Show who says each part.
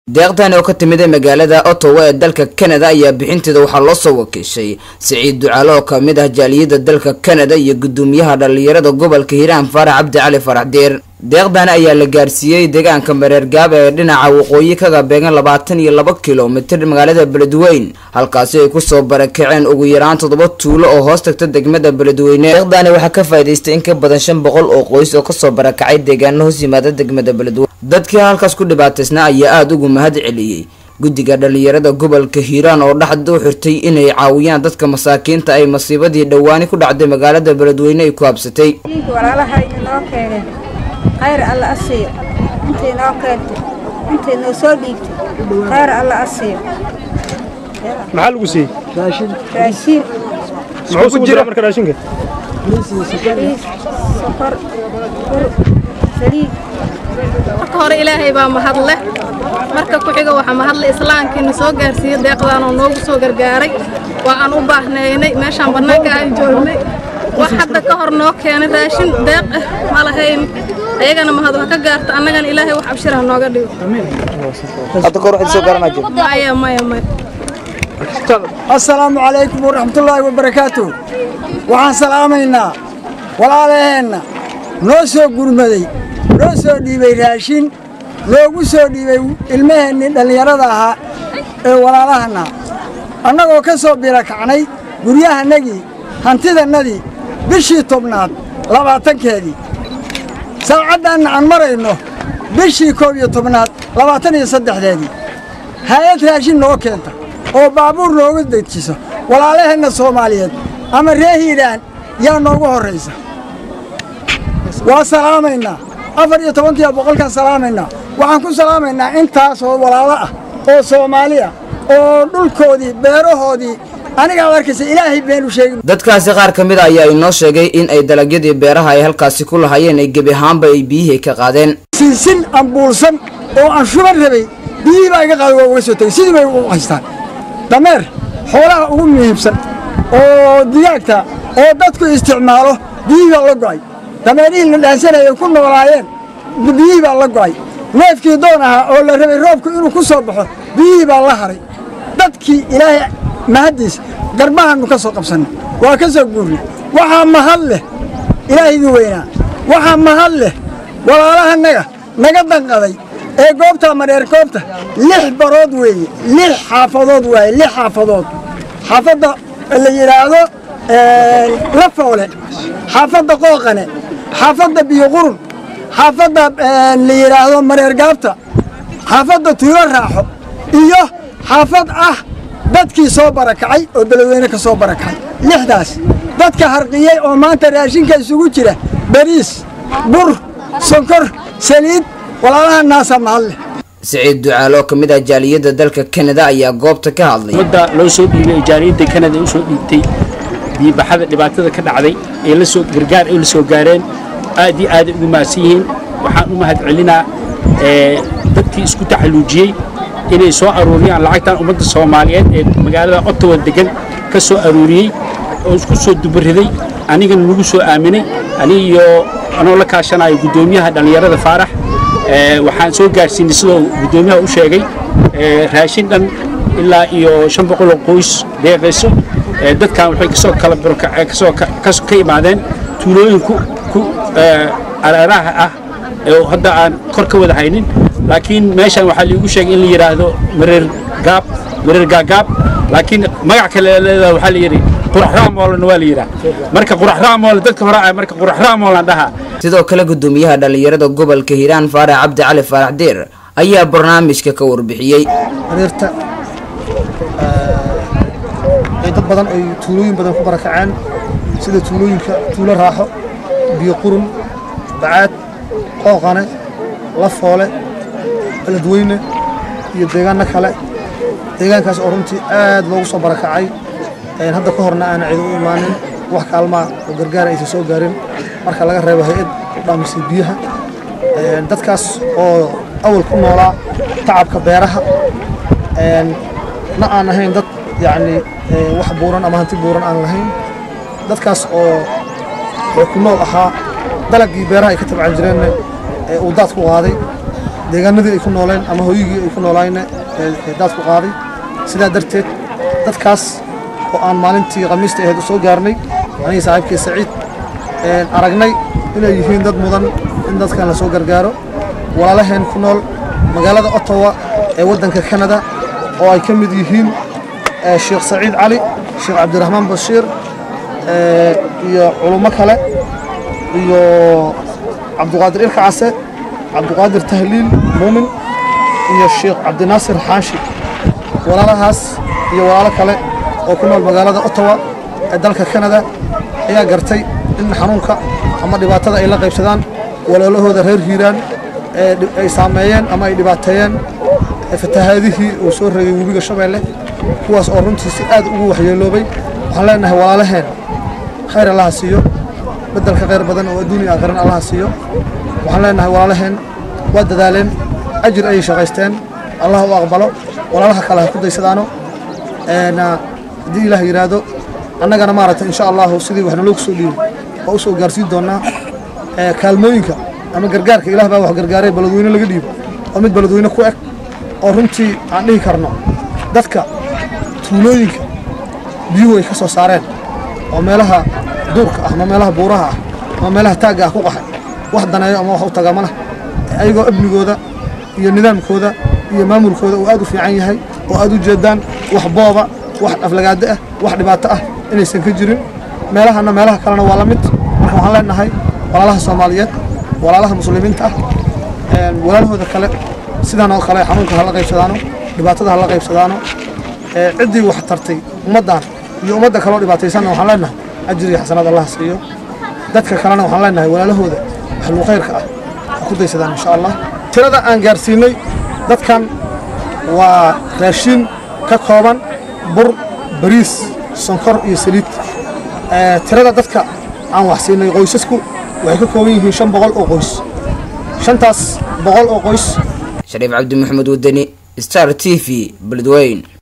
Speaker 1: deeqdan oo ka timid magaalada ottawa ee dalka canada ayaa bixinteeda waxaa loo soo wakiishay siciid ducaale oo kamid ah jaaliyada dalka canada iyo gudoomiyaha dhalinyarada gobolka hiiraan faarax cabdi cali farax deer deeqdan ayaa la gaarsiiyey deegaanka mareergaab ee dhinaca waqooyi kaga beegan labaatan iyo laba kilomitir magaalada beledweyn halkaasi ay kusoo barakaceen ugu yaraan toddoba tuulo oo hoos tagta degmada beledweyne deeqdani waxaa ka faa'idaystay in ka badan shan boqol oo qoys oo kasoo barakacay deegaano hoos yimaada degmada beledweyne dadkii halkaas ku dhibaataysnaa ayaa aada ugu mahad celiyey guddiga dhalinyarada gobolka hiiraan oo dhaxda u xirtay inay caawiyaan dadka masaakiinta ay masiibadii dhowaani ku dhacday magaalada beledweyne ay ku habsatay
Speaker 2: walaalaha inoo keeneen khayr alla a siiyo intay noo keentay intay noo soo dhiibtay khayr alla a siiyo
Speaker 3: maxaa lagu siiyey
Speaker 2: raashiin
Speaker 3: muxuu ku jira marka raashinka
Speaker 2: bariis sokor bur saliid
Speaker 4: marka hore ilaahay baa mahadle marka ku xiga waxaa mahadle islaamkiina soo gaarsiiyey deeqdaan oo noogu soo gargaaray waa aan u baahnaynay meeshaan bannaanka aan joognay wax hadda ka hor noo keenay raashin deeq ah ma lahayn ayagana mahad wax ka gaarta annagana ilaahay wax abshirha nooga dhigo maya maya maya
Speaker 5: assalaamu calaykum waraxmatullaahi wabarakaatu waxaan salaamaynaa walaalaheenna noo soo gurmaday noo soo dhiibay raashin noogu soo dhiibay ilmaheennii dhallinyarada ahaa ee walaalahana annagoo ka soo birakacnay guryahannagii hantidannadii bishii tobnaad labaatankeedii saacaddaanna aan marayno bishii koob iyo tobnaad labaatan iyo saddexdeedii hay-ad raashin noo keenta oo baabuur noogu dejiso walaalaheenna soomaaliyeed ama ree hiiraan yaa noogu horraysa waa salaamaynaa afar iyo tobankiiyo boqolkaan salaamaynaa waxaan ku salaamaynaa intaasoo walaalo ah oo soomaali ah oo dhulkoodii beerahoodii aniga ad arkaysa ilaahay beenu sheegin
Speaker 1: dadkaasi qaar ka mid a ayaa inoo sheegay in ay dalagyadii beeraha ay halkaasi ku lahayeen ay gebi ahaanba ay biyihii ka qaadeen
Speaker 5: sinsin ambuulsan oo aan shuban rabay biyihii baa iga qaaday waa uga soo tegey sidii bay u haystaan dameer xoolaha ugu muhiimsan oo digaagta oo dadku isticmaalo biyihii baa la go'ay dameerihii la dhaansanayay ku noolaayeen biyihii baa la go'ay neefkii doon ahaa oo la rabay roobku inuu ku soo baxo biyihii baa la haray dadkii ilaahay mahaddiis garbahannu ka soo qabsannay waa ka soo guurnay waxaa mahad leh ilaahigii weynaa waxaa mahad leh walaalahannaga naga danqaday ee goobtaa madheer goobta lix barood weeye lix xaafadood waaye lix xaafadood xaafadda la yidhaahdo lafoole xaafadda qooqane xaafadda biyoqurun xaafadda la yidhaahdo mareer gaabta xaafadda tuulo raaxo iyo xaafad ah dadkii soo barakacay oo beledweyne ka soo barakacay lixdaas dadka harqiyey oo maanta raashinka isugu jira bariis bur sonkor saliid walaalaha naasa mahadleh
Speaker 1: siciid ducaale oo ka mid ah jaaliyadda dalka canada ayaa goobta ka hadlay
Speaker 6: ummadda loo soo dhiibay jaaliyadda canada u soo dhiibtay biibaxada dhibaatada ka dhacday ee la soo gargaar ay la soo gaareen aad iyo aad ugu mahadsan yihiin waxaan u mahad celinaa dadkii isku taxalluujiyey inay soo aruuriyaan lacagtan ummadda soomaaliyeed ee magaalada ottawa degan ka soo aruuriyey oo isku soo dubariday anigana nagu soo aaminay aniga iyo anoo la kaashanayo guddoomiyaha dhallinyarada faarax waxaan soo gaarsiinay sidoo guddoomiyaha u sheegay raashin dhan ilaa iyo shan boqol oo qoys deeqayso dadkan waxay kasoo kala kasoo ka imaadeen tuulooyin ku areeraha ah oo hadda aan kor ka wada haynin laakiin meeshan waxaa liigu sheegay in la yidhaahdo mareer gaab mareer gaagaab laakiin magac kale leedaha waxaa la yidhi qurax raamoolna waa la yidhaah marka qurax raamool dadka hore ah marka qurax raamoolan dhahaa
Speaker 1: sidoo kale gudoomiyaha dhalinyarada gobolka hiiraan faarax cabdi cali faarax deer ayaa barnaamijka ka warbixiyey
Speaker 7: adeerta ay dad badan ay tuulooyin badan ku barakaceen sida tuulooyinka tuulo raaxo biyo qurun bacaad qooqane lafoole beledweyne iyo deegaanno kale deegaankaas oo runtii aad loogu soo barakacay hadda ka horna aana cid u imaanin wax kaalmaa oo gargaara aysan soo gaarin marka laga reebo hay-ad u dhaamisay biyaha dadkaas oo awal ku noolaa tacabka beeraha na aan ahayn dad yacni wax buuran ama hanti buuran aan lahayn dadkaas oo ku nool ahaa dalagii beeraha ay ka tabcan jireenna uu daad ku qaaday deegaanadii ay ku nooleen ama hooyigii ay ku noolaayna ee daadku qaaday sidaa darteed dadkaas oo aan maalintii khamiista ahayd u soo gaarnay anigii saaxiibkii saciid aragnay inay yihiin dad mudan in dadkan la soo gargaaro walaalaheen ku nool magaalada ottawa ee waddanka kanada oo ay ka mid yihiin sheekh saciid cali sheekh cabdiraxmaan bashiir iyo culummo kale iyo cabduqaadir ilka case cabduqaadir tahliil muumin iyo sheekh cabdinaasir xaanshi walaalahaas iyo walaalo kale oo ku nool magaalada ottawa ee dalka kanada ayaa gartay in xanuunka ama dhibaatada ay la qaybsadaan walaalahooda reer hiiraan ee ay saameeyeen ama ay dhibaateeyeen fatahaadihii uu soo regay webiga shabeelle kuwaas oo runtii si aad ugu waxyeeloobay waxaan leenahay walaalaheen khayr allaha siiyo beddelka khayr badan oo adduuniya aakhiran allaha siiyo waxaan leenahay walaalaheen waa dadaaleen ajir ayay shaqaysteen allah u aqbalo walaalaha kale ha ku daysadaano haddii ilaah yidhaahdo annagana maaragtay insha allahu sidii wax naloo kusoo dhiibay waa u soo gaarsiin doonnaa kaalmooyinka ama gargaarka ilaah baa wax gargaaray baladweyne laga dhiibo oo mid baladweyne ku eg oo runtii aan dhihi karno dadka tuulooyinka biyuhu ay ka soo saareen oo meelaha duurka ah ama meelaha buuraha ah ama meelaha taagga ah ku qaxay wax daneeyo ama wax u taga ma leh ayagoo amnigooda iyo nidaamkooda iyo maamulkooda uu aad u fiican yahay oo aad u jeedaan wax booba wax aflagaado ah wax dhibaato ah inaysan ka jirin meelahana meelaha kalena waa la mid marka waxaan leenahay walaalaha soomaaliyeed walaalaha muslimiinta ah walaalahooda kale sidaan oo kale xanuunka hala qaybsadaano dhibaatada hala qaybsadaano ciddii wax tartay ummaddan iyo ummadda kaloo dhibaataysanna waxaan leenahay ajir iyo xasanaad allah siiyo dadka kalena waxaan leenahay walaalahooda waxluu khayrka ah ha ku daysadaan insha allah tirada aan gaarsiinay dadkan waa raashiin ka kooban bur bariis sonkor iyo saliid tirada dadka aan wax siinay qoysasku waxay ka kooban yihiin shan boqol oo qoys shantaas boqol oo qoys
Speaker 1: shariif cabdi maxamed wadani star t v beledweyn